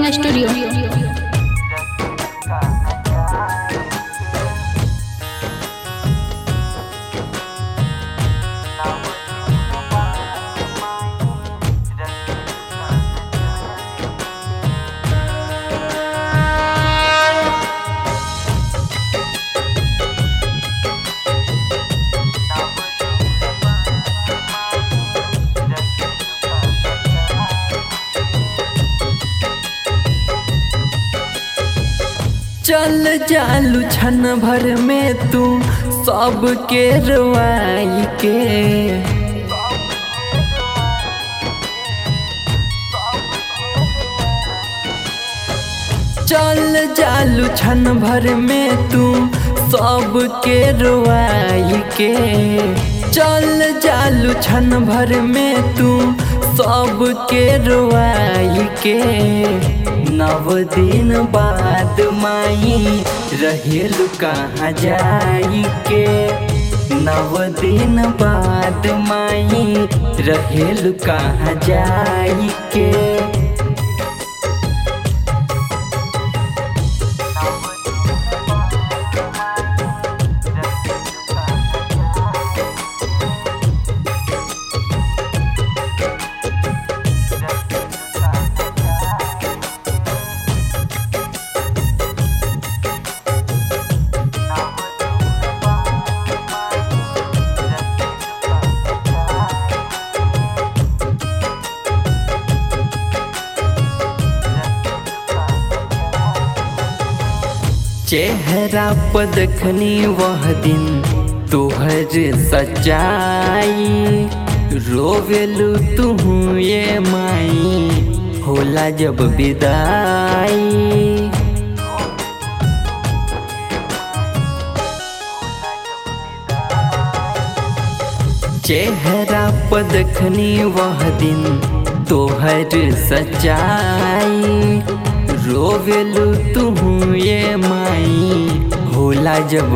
Recording studio चल जालू छन भर में तू सबके रवाई के चल जालू छन भर में तू सबके रवाई के चल जालू छन भर में तू सबके रवाई के नव दिन बाद माई रहेलु कहाँ जाई के नव दिन बाद माई रहेलु कहाँ जाई के चेहरा पर देखनी वह दिन तोहर सच्चाई रोवेलू तू ये माई होला जब विदाई चेहरा पर देखनी वह दिन तोहर सच्चाई रोवेलू तू ये माई होला जब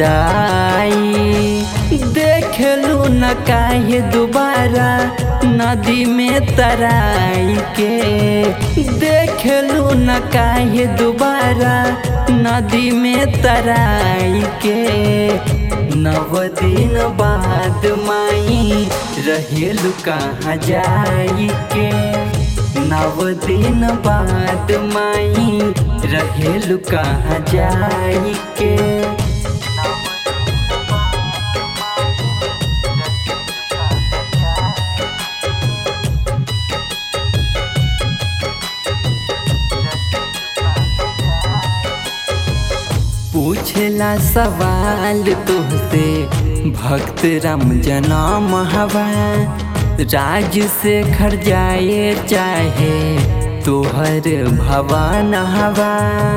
विदाई देखलू न काहे दोबारा नदी में तराई के देखलू न काहे दोबारा नदी में तराई के नव दिन बाद माई रहेलू कहाँ जाई के नव दिन बाद माई रहेलु कहाँ जाई के पूछला सवाल तुहसे भक्त राम जनम हवा राज से खर जाए चाहे तोहर भवन हवा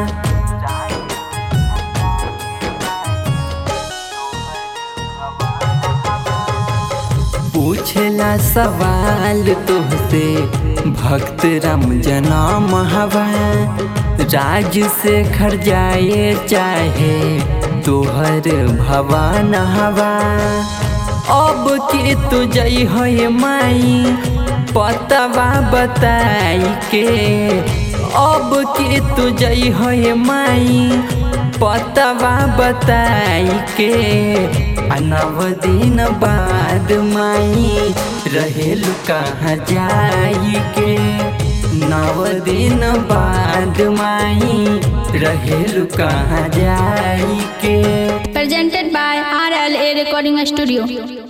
पूछला सवाल तुहसे भक्त राम जनम हवा राज से खर जाए चाहे तोहर भवन हवा अब के तू जई हो माई पतवा बताई के अब के तू जई हो माई पतवा बताई के नव दिन बाद माई रहेलु कहाँ जाई के नव दिन बाद माई रहेलु कहाँ जाई के presented by RLA Recording Studio.